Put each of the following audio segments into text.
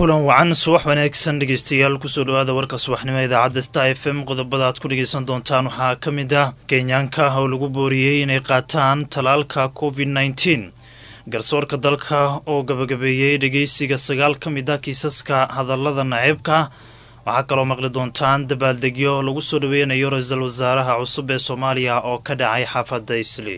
kulan wacan subax wanaagsan dhegeystayaal kusoo dhawaada warka subaxnimo idaacadda sta f m qodobada aad ku dhegeysan doontaan waxaa ka mid ah kenyaanka oo lagu booriyey inay qaataan talaalka covid nneteen garsoorka dalka oo gabagabeeyey dhegeysiga sagaal ka mid ah kiisaska hadallada naceebka waxaa kaloo maqli doontaan dabaaldegyo lagu soo dhaweynayo ra-iisul wasaaraha cusub ee soomaaliya oo ka dhacay xaafadda isli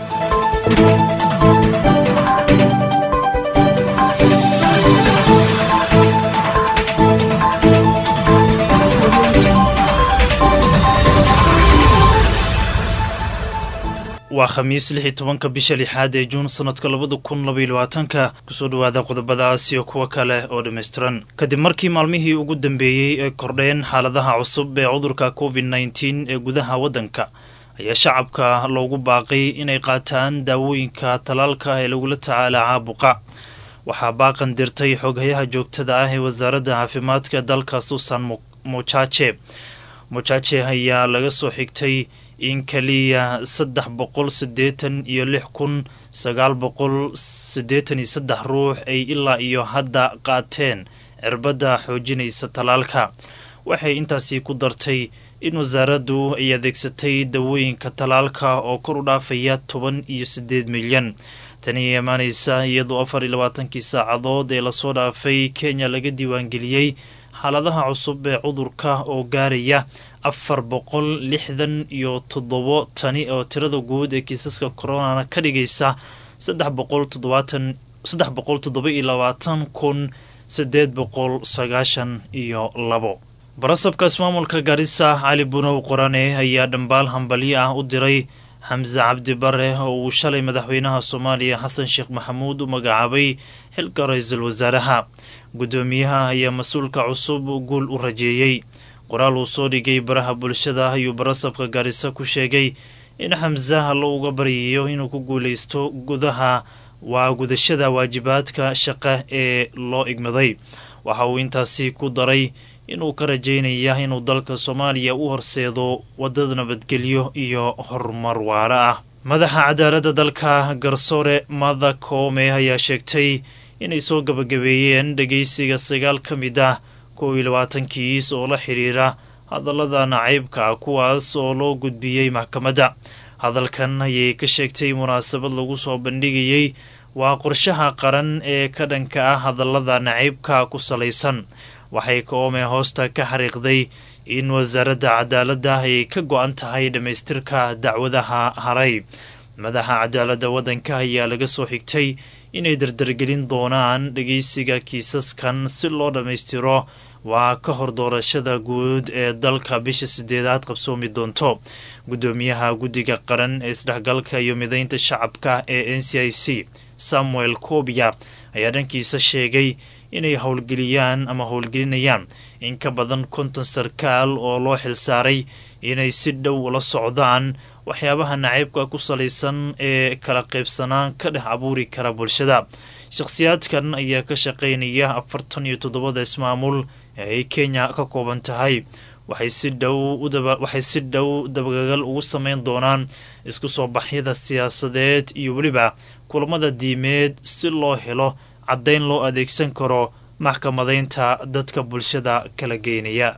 waa khamiis lix iyo tobanka bisha lixaad ee juun sanadka labada kun labaiyo labaatanka kusoo dhawaada qodobadaas iyo kuwo kale oo dhammaystiran kadib markii maalmihii ugu dambeeyey ay kordheen xaaladaha cusub ee cudurka covid nneteen ee gudaha waddanka ayaa shacabka loogu baaqay inay qaataan daawooyinka talaalka ee lagula tacaala caabuqa waxaa baaqan dirtay xoghayaha joogtada ah ee wasaaradda caafimaadka dalka susan mojaje mojaje ayaa laga soo xigtay in kaliya saddex boqol siddeetan iyo lix kun sagaal boqol siddeetan iyo saddex ruux ay ilaa iyo hadda qaateen cirbadda xoojinaysa talaalka waxay intaasi ku dartay in wasaaraddu ay adeegsatay dawooyinka talaalka oo kor u dhaafaya toban iyo siddeed milyan tani ay imaanaysa iyadoo afar iyo labaatankii saacadood ee lasoo dhaafay kenya laga diiwaangeliyey xaaladaha cusub ee cudurka oo gaaraya afar boqol lixdan iyo toddobo tani oo tirada guud ee kiisaska koronana ka dhigaysa saddex boqol toddobaatan saddex boqol toddoba iyo labaatan kun siddeed boqol sagaashan iyo labo barasabka ismaamulka gaarisa cali bunow qorane ayaa dhambaal hambalyo ah u diray xamse cabdi bare oo uu shalay madaxweynaha soomaaliya xasan sheekh maxamuud u magacaabay xilka ra-iisul wasaaraha guddoomiyaha ayaa mas-uulka cusub guul u rajeeyey qoraal uu soo dhigay baraha bulshada ayuu barasabka gaarisa ku sheegay in xamse hallo uga baryayo inuu ku guuleysto gudaha waa gudashada waajibaadka shaqa ee loo igmaday waxa uu intaasi ku daray inuu ka rajeynaya inuu dalka soomaaliya u horseedo wadada nabadgelyo iyo horumar waara ah madaxa cadaaladda dalka garsoore mada koome ayaa sheegtay inay soo gabagabeeyeen dhegeysiga sagaal ka mid ah kow iyo labaatankiis oo la xiriira hadallada nacaybka kuwaas oo loo gudbiyey maxkamadda hadalkan ayay ka sheegtay munaasabad lagu soo bandhigayey waa qorshaha qaran ee ka dhanka ah hadallada nacaybka ku salaysan waxay koome hoosta ka xariiqday in wasaaradda cadaaladda ay ka go-an tahay dhammaystirka dacwadaha haray madaxa cadaaladda waddanka ayaa laga soo xigtay inay dardargelin doonaan dhegeysiga kiisaskan si loo dhammaystiro waa ka hor doorashada guud ee dalka bisha sideedaad qabsoomi doonto guddoomiyaha guddiga qaran ee isdhexgalka iyo mideynta shacabka ee n c i c samuel kobia ayaa dhankiisa sheegay inay howlgeliyaan ama howlgelinayaan in ka badan konton sarkaal oo loo xilsaaray inay si dhow ula socdaan waxyaabaha nacaybka ku salaysan ee kala qaybsanaan ka dhex abuuri kara bulshada shakhsiyaadkan ayaa ka shaqaynaya afartan iyo toddobada ismaamul ee ay kenya ka kooban tahay waxay si dhow waxay si dhow dabagagal ugu sameyn doonaan isku soo baxyada siyaasadeed iyo weliba kulamada diimeed si loo helo caddayn loo adeegsan karo maxkamadaynta dadka bulshada kala geynaya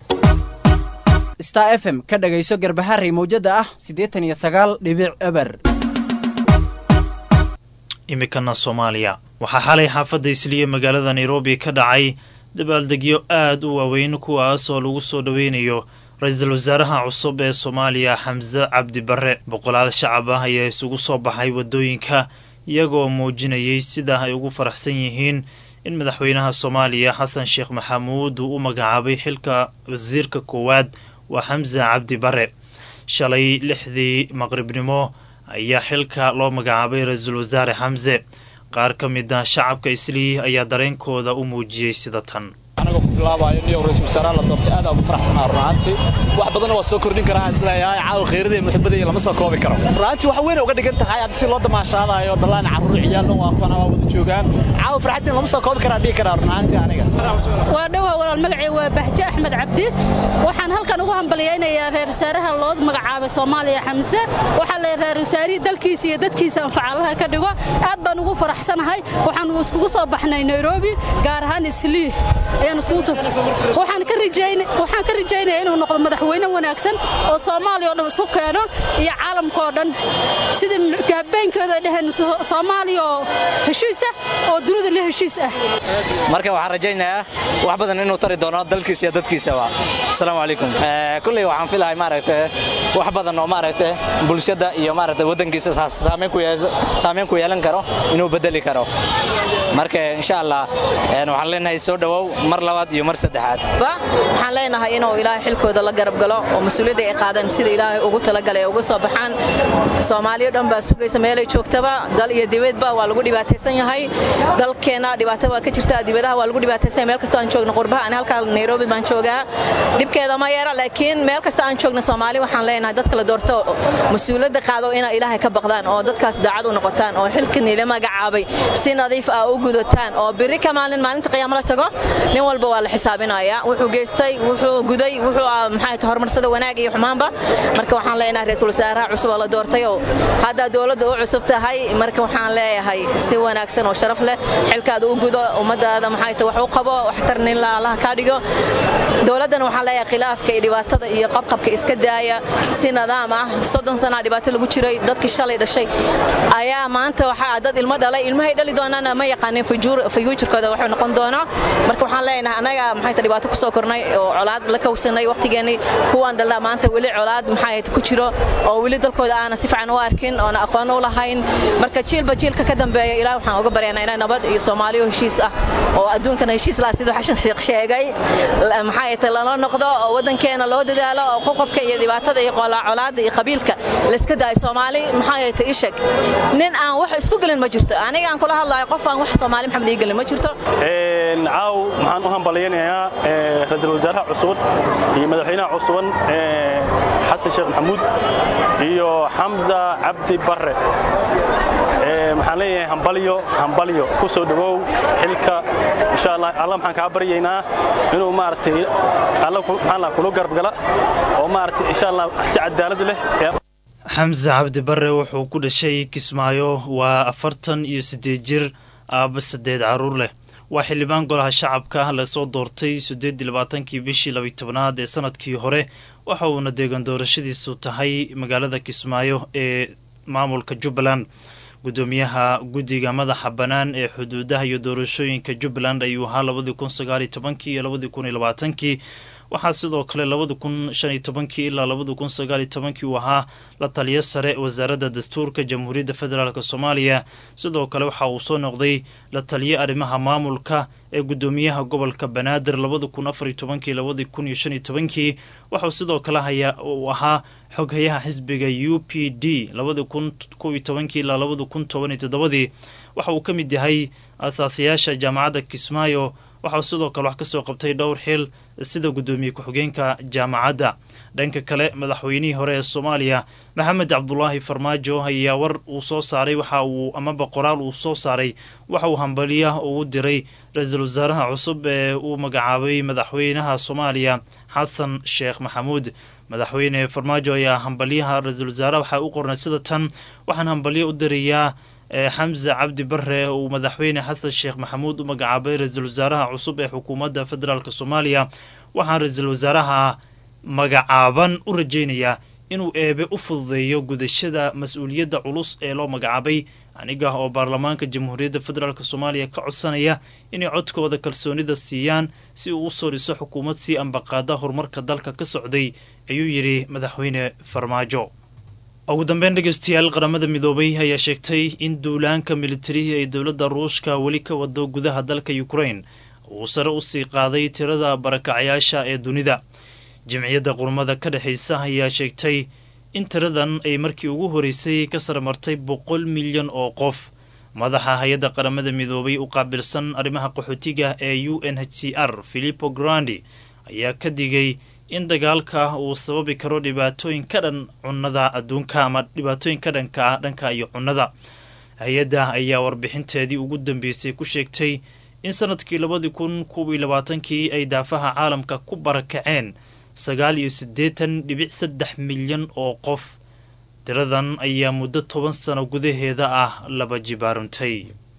star f m ka dhagayso garbaharey mawjada ah siddeetan iyo sagaal dhibic eber imikana soomaaliya waxaa xalay xaafadda isliya magaalada nairobi ka dhacay dabaaldegyo aad u waaweyn kuwaas oo lagu soo dhoweynayo ra-iisul wasaaraha cusub ee soomaaliya xamse cabdi barre boqolaal shacab ah ayaa isugu soo baxay waddooyinka iyagoo muujinayay sida ay ugu faraxsan yihiin in madaxweynaha soomaaliya xasan sheekh maxamuud uu u magacaabay xilka wasiirka koowaad waa xamse cabdi bare shalay lixdii maqribnimo ayaa xilka loo magacaabay ra-iisul wasaare xamse qaar ka mid ah shacabka islii ayaa dareenkooda u muujiyey sida tan anagoo ku bilaabayo niyo ra-isul wasaaraha la doortay aad aan ugu faraxsanaa runaantii wax badanna waa soo kordhin karaa isleeyahay caawa kheyradii iyo muxibadii lama soo koobi karo runaantii wax weyn uga dhigan tahay hadda si loo damaashaadayo dallaan carruur ciyaalna waa kuwana waa wada joogaan caawa farxaddii lama soo koobi karaa dhihi karaa runaantii aniga waa dhowaa walaal magacii waa bahje axmed cabdi waxaan halkan ugu hambalyaynayaa reer wasaaraha loo magacaabay soomaaliya xamse waxaa la reer wasaarihii dalkiisa iyo dadkiisa anfacaalaha ka dhigo aad baan ugu faraxsanahay waxaan iskugu soo baxnay nairobi gaar ahaan islii waxaan ka rajaynaya inuu noqdo madaxweyne wanaagsan oo soomaaliya o dhan isku keeno iyo caalamka oo dhan sidii gaabeynkooda ay dhaheen soomaaliya oo heshiis ah oo dunida la heshiis ah marka waxaan rajaynayaa wax badan inuu tari doono dalkiisa iyo dadkiisaba asalaamu calaykum kulley waxaan filahay maaragta wax badan oo maaragta bulshada iyo maaragta waddankiisa saameyn ku yeelan karo inuu bedeli karo marka insha allah waxaan leenahay soo dhowow mar labaad iyo mar saddexaad waxaan leenahay inuu ilaahay xilkooda la garab galo oo mas-uuliyadda ay qaadaan sida ilaahay ugu talagalay uga soo baxaan soomaaliya dhan baa sugaysa meelay joogtaba dal iyo dibadba waa lagu dhibaataysan yahay dalkeenna dhibaato waa ka jirta dibadaha waa lagu dhibaataysan meel kastoo aan joogno qurbaha ani halkaa nairobi baan joogaa dhibkeeda ma yeera laakiin meel kastoo aan joogno soomaali waxaan leenahay dadka la doorto mas-uuliyadda qaado inay ilaahay ka baqdaan oo dadkaas daacad u noqotaan oo xilka niila magacaabay si nadiif ah u gudataan oo biri ka maalin maalinta qiyaamo la tago nin walba waa la xisaabinayaa wuxuu geystay wuxuu guday wuxuu maxay tahay horumarsada wanaag iyo xumaanba marka waxaan leenahay ra-iisul wasaaraha cusub oo la doortay oo hadda dowladda u cusub tahay marka waxaan leeyahay si wanaagsan oo sharaf leh xilkaada u gudo ummadaada maxay tahay wax u qabo waxtarnin la allaha kaa dhigo dowladdana waxaan leeyahay khilaafka iyo dhibaatada iyo qabqabka iska daaya si nidaam ah soddon sanaa dhibaato lagu jiray dadkii shalay dhashay ayaa maanta waxaa dad ilmo dhalay ilmahay dhali doonaana ma yaqaanin fayuujirkooda waxuu noqon doonaa marka waxaan leenahay anaga maxay tahay dhibaato ku soo kornay oo colaad la kowsanay waqtigeennii kuwaan dhalaa maanta weli colaad maxay ku jiro oo weli dalkooda aana si fiican u arkin oona aqoon u lahayn marka jiilba jiilka ka dambeeya ilaah waxaan uga baryaynaa inay nabad iyo soomaaliyo heshiis ah oo adduunkana heshiis laha siduu xashan sheekh sheegay maxay tahay lala noqdo oo waddankeena loo dadaalo oo qoqobka iyo dhibaatada iyo colaadda iyo qabiilka layska daayo soomaali maxay tahay ishag nin aan wax isku gelin ma jirto aniga aan kula hadlayo qof aan wax soomaali maxamed ii gelin ma jirto caaw waxaan u hambalyaynayaa ra-iisul wasaaraha cusub iyo madaxweynaha cusuban xasan sheekh maxamuud iyo xamza cabdi barre waxaan leeyahay hambalyo hambalyo ku soo dhowow xilka insha allah alla maxaan kaa baryaynaa inuu maaragtay alla maxaan lahaa kula garbgala oo maaragtay insha allah si cadaalad leh xamse cabdi barre wuxuu ku dhashay kismaayo waa afartan iyo siddeed jir aaba saddeed carruur leh waa xildhibaan golaha shacabka lasoo doortay siddeed iyo labaatankii bishii labiy tobnaad ee sanadkii hore waxa uuna deegan doorashadiisu tahay magaalada kismaayo ee maamulka jubbaland gudoomiyaha guddiga madaxa bannaan ee xuduudaha iyo doorashooyinka jubbaland ayuu ahaa labadii kun sagaaliyo tobankii iyo labadii kun iyo labaatankii waxaa sidoo kale labada kun shan iyo tobankii ilaa labada kun sagaal iyo tobankii uu ahaa la taliyo sare wasaaradda dastuurka jamhuuriyadda federaalk soomaaliya sidoo kale waxa uu soo noqday la taliyo arrimaha maamulka ee gudoomiyaha gobolka banaadir labada kun afar iyo tobankii labadii kun iyo shan iyo tobankii waxauu sidoo kale haya uu ahaa xoghayaha xisbiga u p d labada kun kow iyo tobankii ilaa labada kun toban iyo toddobadii waxa uu ka mid yahay asaasayaasha jaamacadda kismaayo waxauu sidoo kale wax ka soo qabtay dhowr xil sida gudoomiye ku-xigeenka jaamacadda dhanka kale madaxweynihii hore ee soomaaliya maxamed cabdulaahi farmaajo ayaa war uu soo saaray waxa uu amaba qoraal uu soo saaray waxa uu hambaliya ugu diray ra-iisul wasaaraha cusub ee uu magacaabay madaxweynaha soomaaliya xasan sheekh maxamuud madaxweyne farmaajo ayaa hambalyaha ra-iisul wasaaraha waxaa u qornay sida tan waxaan hambalyo u dirayaa xamse cabdi bare uu madaxweyne xasan sheekh maxamuud u magacaabay ra-iisul wasaaraha cusub ee xukuumadda federaalk soomaaliya waxaan ra-iisul wasaaraha magacaaban u rajaynayaa inuu eebe u fududeeyo gudashada mas-uuliyadda culus ee loo magacaabay aniga oo baarlamaanka jamhuuriyadda federaalk soomaaliya ka codsanaya inay codkooda kalsoonida siiyaan si uu u soo dhiso xukuumad sii ambaqaada horumarka dalka ka socday ayuu yidhi madaxweyne farmaajo ugu dambeyn dhegeystayaal qaramada midoobay ayaa sheegtay in duulaanka militari ee dowladda ruushka weli ka wado gudaha dalka ukrain uu sare usii qaaday tirada barakacyaasha ee dunida jimciyadda qurmada ka dhexaysa ayaa sheegtay in tiradan ay markii ugu horeysay ka sare martay boqol milyan oo qof madaxa hay-adda qaramada midoobay u qaabilsan arrimaha qaxootiga ee u n h c r filipo grandi ayaa ka digay in dagaalka uu sababi karo dhibaatooyin ka dhan cunnada adduunka ama dhibaatooyin ka dhanka ah dhanka iyo cunnada hay-adda ayaa warbixinteedii ugu dambeysay ku sheegtay in sanadkii labadii kun kuwii labaatankii ay daafaha caalamka ku barakaceen sagaal iyo siddeetan dhibic saddex milyan oo qof tiradan ayaa muddo toban sano gudaheeda ah laba jibaarantay